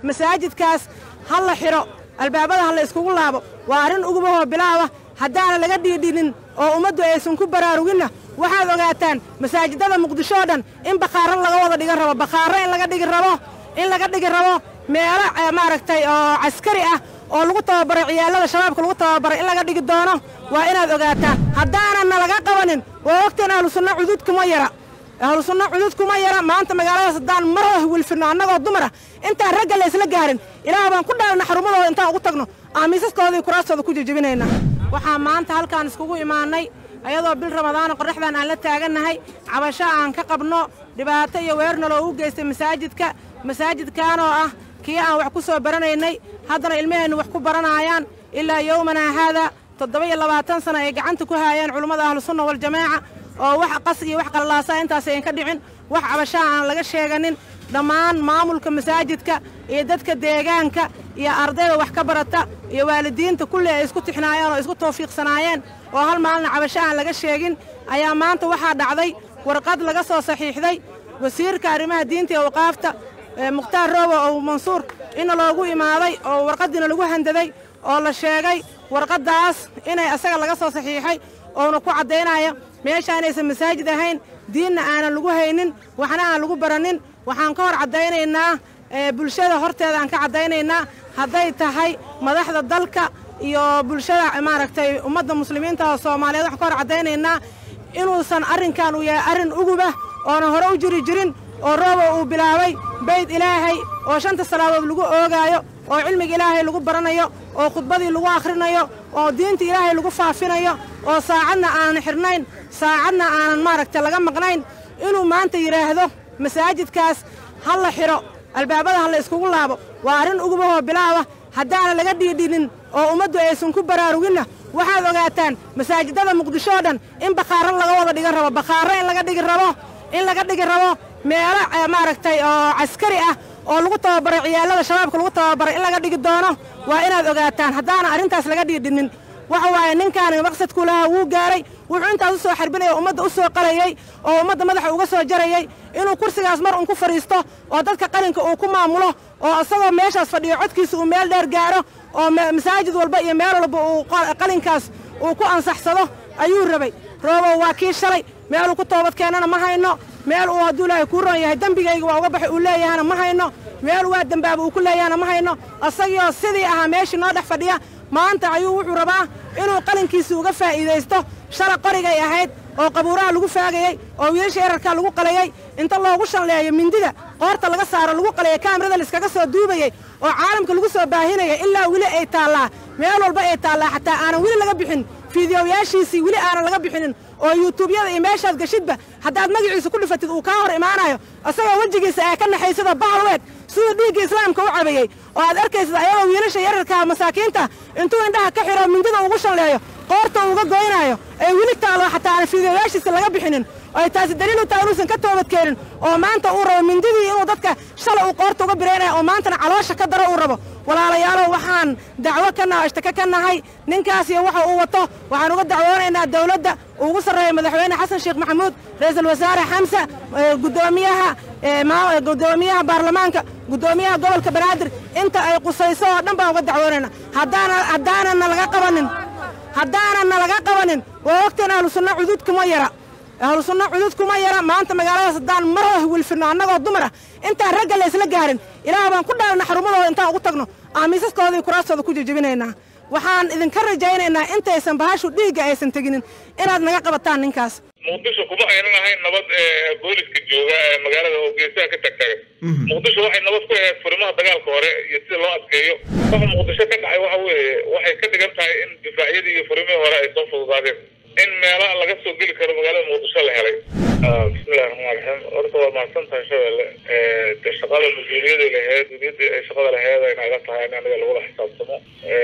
masaajidkaas ha la xidho albaabada ha la iskugu laabo waa arrin ugubahoo bilaaba haddaana laga dhiidhinin oo ummaddu aysan ku baraaruginna waxaad ogaataan masaajidada muqdisho oo dhan in bakhaaro laga wada dhigan rabo bakhaaro in laga dhigi rabo in laga dhigi rabo meelo maaragtay oo caskari ah oo lagu tababaray ciyaallada shabaabka lagu tababaray in laga dhigi doono waa inaad ogaataan haddaananna laga qabanin waa ogteen ahlusunna cudud kuma yara ahlusunna cudud kuma yara maanta magaaladaas haddaan mar hoo wilfirno annagoo dumar ah intaan ragga la isla gaarin ilaah baan ku dhaalna xarumadooda intaan ugu tagno aamiisaskoodii kuraastooda ku jejebinayna waxaa maanta halkaan iskugu imaannay ayadoo bil ramadaana qorraxdan aan la taagannahay cabasho aan ka qabno dhibaato iyo weerna loogu geystay masaajidka masaajidkaanoo ah kii aan wax ku soo baranaynay haddana ilmaheennu wax ku baranaayaan ilaa yowmanaa haadaa toddoba iyo labaatan sana ay gacanta ku haayeen culummada ahlusunna waljamaaca oo wax qas iyo wax qallaasa intaas ayan ka dhicin wax cabashaha aan laga sheeganin dhammaan maamulka masaajidka iyo dadka deegaanka iyo ardayda wax ka barata iyo waalidiinta kulli ay isku tixnaayeen oo isku tawfiiqsanaayeen oo hal maalina cabasho aan laga sheegin ayaa maanta waxaa dhacday warqad laga soo saxiixday wasiirka arrimaha diinta iyo waqaafta mukhtaar roobo oo mansuur ina loogu imaaday oo warqaddiina lagu handaday oo la sheegay warqaddaas inay asaga laga soo saxiixay oona ku caddaynaya meesha inaysan masaajid ahayn diinna aanan lagu haynin waxna aan lagu baranin waxaan ka hor caddaynaynaa bulshada horteeda aan ka caddaynaynaa hadday tahay madaxda dalka iyo bulshada maaragtay ummadda muslimiinta oo soomaaliyeed waxaan ka hor caddaynaynaa inuusan arrinkan uu yahay arrin uguba oona hore u jiri jirin oo roobo uu bilaabay bayd ilaahay oo shanta salaadood lagu oogaayo oo cilmiga ilaahay lagu baranayo oo khudbadii lagu akhrinayo oo diinta ilaahay lagu faafinayo oo saacadna aanan xidhnayn saacadna aanan maaragtay laga maqnayn inuu maanta yidhaahdo masaajidkaas ha la xidho albaabada ha la iskugu laabo waa arrin ugubahoo bilaaba haddaana laga dhiidhinin oo ummaddu aysan ku baraaruginna waxaad ogaataan masaajidada muqdisho oo dhan in bakhaaro laga wada dhigan rabo bakhaaro in laga dhigi rabo in laga dhigi rabo meelo maaragtay oo caskari ah oo lagu tababaray ciyaallada shabaabka lagu tababaray in laga dhigi doono waa inaad ogaataan haddaana arrintaas laga dhiidhinin waxa waaye ninkaani maqsadkuu lahaa wuu gaaray wuxuu intaas u soo xarbinaya ummadda u soo qalayey oo ummadda madaxa uga soo jarayey inuu kursigaas mar un ku fadhiisto oo dadka qalinka uu ku maamulo oo isagoo meeshaas fadhiyo codkiisa uu meel dheer gaaro oo masaajid walba iyo meel walba uu qalinkaas uu ku ansaxsado ayuu rabay roobow waa kii shalay meeluu ku toobad keenana ma hayno meel uu hadduu ilaahay kuu ron yahay dembigayga waa uga baxay uu leeyahana ma hayno meel waa dembaaba uu ku leeyahana ma hayno isagioo sidii ahaa meeshii noo dhex fadhiya maanta ayuu wuxuu rabaa inuu qalinkiisii uga faa'iidaysto shala qorigay ahayd oo qabuuraha lagu faagayey oo wiilasha yararkaa lagu qalayey inta loogu shalleeyo mindida qoorta laga saaro lagu qalayay kaamirada laiskaga soo duubayey oo caalamka lagu soo baahinaya ilaa weli ay taallaa meel walba ay taallaa xataa aanan weli laga bixin fiidiyoyaashiisii weli aanan laga bixinin oo yuutuubyada iyo meeshaad gashidba haddaad magaciisa ku dhifatid uu kaa hor imaanayo isagoo wejigiisa aa ka naxaysada bahalweed siduu dhiigga islaamka u cabayey oo aad arkaysid ayagoo wiilasha yararkaa masaakiinta intuu indhaha ka xidho mindida ugu shalleeyo qoorta uga goynaayo ee weli taalo xataa aan fiidiyoyaashiisa laga bixinin ay taasi daliil u tahay inuusan ka toobadkeenin oo maanta uu rabo mindidii inuu dadka shalay uu qoorta uga biraynayo oo maantana caloosha ka daro uu rabo walaalayaalow waxaan dacwo ka naha ishtaka ka nahay ninkaas iyo waxa uu wato waxaan uga dacwoonaynaa dawladda ugu sarreeya madaxweyne xasan sheekh maxamuud ra-iisul wasaare xamse guddoomiyaha guddoomiyaha baarlamaanka guddoomiyaha gobolka banaadir inta ay qusayso oo dhan baan uga dacwoonayna haddaana haddaanana laga qabanin haddaanana laga qabanin waa ogteen ahlusunna cudud kuma yara ahlusunna cudud kuma yara maanta magaaladaas haddaan mar hoo wilfirno annagoo dumar ah intaan ragga la isla gaarin ilaah baan ku dhaalna xarumadooda intaan ugu tagno aamiisaskoodii kuraastooda ku jejebinaynaa waxaan idinka rajaynaynaa intaysan bahashu dhiigga aysan teginin inaad naga qabataan ninkaas muqdisho kuma aynan ahayn nabad booliska jooga ee magaalada oo geesaha ka tagtaga muqdisho waxay nabad ku ahayd furimaha dagaalka hore iyo sida loo adkeeyo waxa muqdisho ka dhacay waxa weeye waxay ka dhigan tahay in difaacyadii iyo furimihii hore ay soo fududaadeen in meela laga soo geli karo magaalada muqdisho la helay bismillahi raxmaan raxiim horta waa mahadsan tahay shabeelle de shaqada mas-uuliyadii laheyd mas-uuliyadii ay shaqada laheyd ay naga tahay in aniga lagula xisaabtamo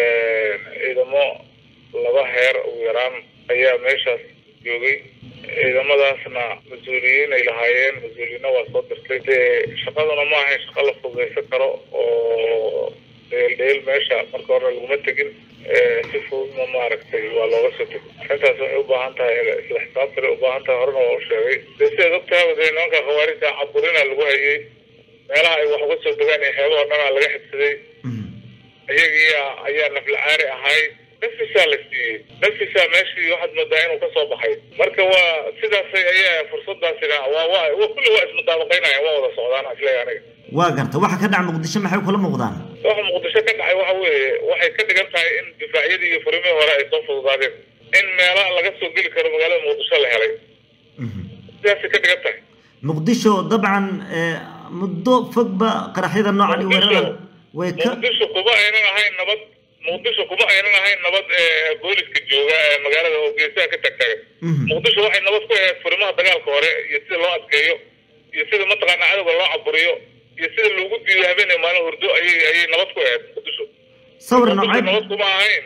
ciidamo laba heer ugu yaraan ayaa meeshaas joogay ciidamadaasna mas-uuliyiin ay lahaayeen mas-uuliyiinna waa soo dirtay dee shaqaduna ma ahayn shaqa la fududaysan karo oo dheel dheel meesha marka hore laguma tegin si fududna maaragtay waa looga soo tegay arrintaas waxay u baahan tahay isla xisaabtana u baahan tahay horena waa u sheegay dee sidaad ogtahay dee nimanka khawaarijta caburina lagu hayay meelaha ay wax uga soo degaan iyo xeebahoo dhanaa laga xibsaday iyagiia ayaa naflacaari ahay nafisaa la siiyey nafisaa meeshii waxaad moodaa inuu kasoo baxay marka waa sidaasay ayaa fursadaasina waa waa kulli waa ismudaabaqaynaya waa wada socdaan isleeya aniga waa garta waxa ka dhaca muqdisho maxay kula muuqdaan waxa muqdisho ka dhacay waxa weeye waxay ka dhigan tahay in difaacyadii iyo furimihii hore ay soo fududaadeen in meelaha laga soo geli karo magaalada muqdisho la helay sidaasay ka dhigan tahay muqdisho dabcan muddo fogba qaraxyada noocan iyo weerarada way ka muqdisho kuma aynan ahayn nabad muqdisho kuma aynan ahayn nabad booliska jooga ee magaalada oo geesaha ka tagtagan muqdisho waxay nabad ku ahayd furimaha dagaalka hore iyo sida loo adkeeyo iyo sida mataqaana cadowga loo caburiyo iyo sida loogu diido habeenay maalin hurdo ayay ayay nabad ku ahayd muqdisho sawir muqdisho noocay nabad kuma ahayn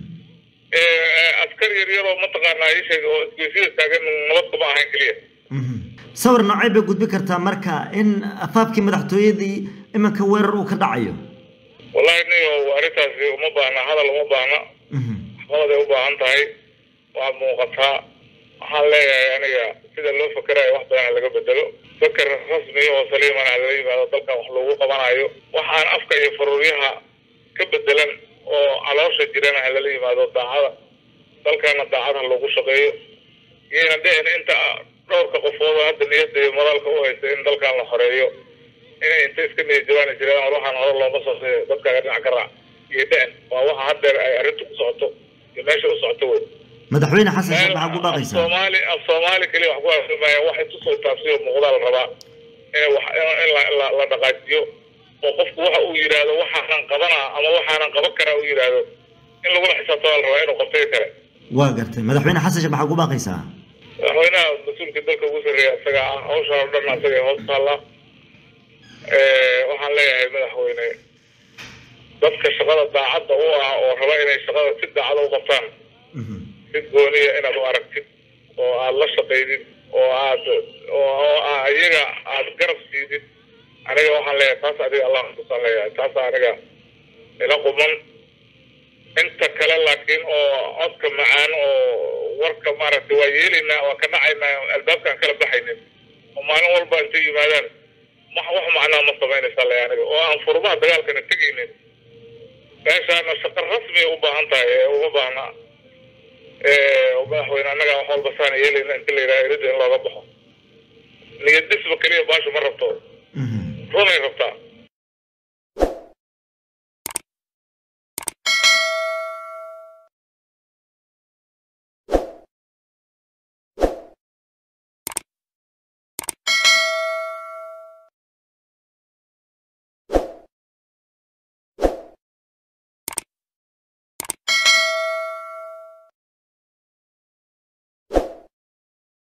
askar yar yaroo mataqaana isheeg oo isgoysyada taagan nabad kuma ahayn keliya sawir noocay bay gudbi kartaa marka in afaafkii madaxtooyadii iminka weerar uu ka dhacayo wallahi niyo arrintaasi uma baahna hadal uma baahna waxqabaday u baahan tahay waa muuqataa waxaan leeyahay aniga sida loo fakerayo wax badan laga bedelo feker rasmiya oo saliimana lala yimaado dalkan wax loogu qabanayo waxaan afka iyo faruuryaha ka bedelan oo caloosha jirana ha lala yimaado daacada dalkana daacad ha loogu shaqeeyo iyayna dhicin inta dhowrka qofood oo hadda niyadda iyo moraalka u haysta in dalkan la xoreeyo inay inta iska niyad jabaani jireen war waxaan hore looma soo dadkaaga dhinac ka raac iyo dhicin waa waxa haddeer ay arrintu ku socoto iyo meesha u socoto wey madaxweyne xasan sheekh maxaa ku baaqaysaa soomaali af soomaali keliya wax ku afirmaya wax intusoo taabsiyo muuqdaa la rabaa in wax in la la la dhaqaajiyo oo qofku waxa uu yidhaahdo waxaanan qabanaa ama waxaanan qaban karaa uu yidhaahdo in lagula xisaabtama la rabaa inuu qabtay kale waa gartay madaxweyne xasan sheekh maxaa ku baaqaysaa madaxweynaha mas-uulka dalka ugu sarreeya isaga ah hawshaan oo dhan isaga hoos taalla waxaan leeyahay madaxweyne dadka shaqada daacadda u ah oo raba inay shaqada si daacada u qabtaan si gooniya inaad u aragtid oo aada la shaqaydid oo aad oo iyaga aada garab siidid aniga waxaan leeyahay taas adiga allah xasuusaan leeyahay taasa aniga ila quman inta kale laakiin oo codka macaan oo warka maaragtay waa yeelaynaa waa ka dhacaynaa albaabkaan kala baxaynin oo maalin walba intay yimaadaan wax wax macnaa ma samaynaysaa le aniga oo aan furmaha dagaalkana tegaynin meeshaana shaqo rasmiya u baahan tahay ee uma baahna madaxweyne annaga wax walba saana yeelayna inta la yidhaha erida in looga baxo niyad dhisba keliya baasha ma rabto runay rabtaa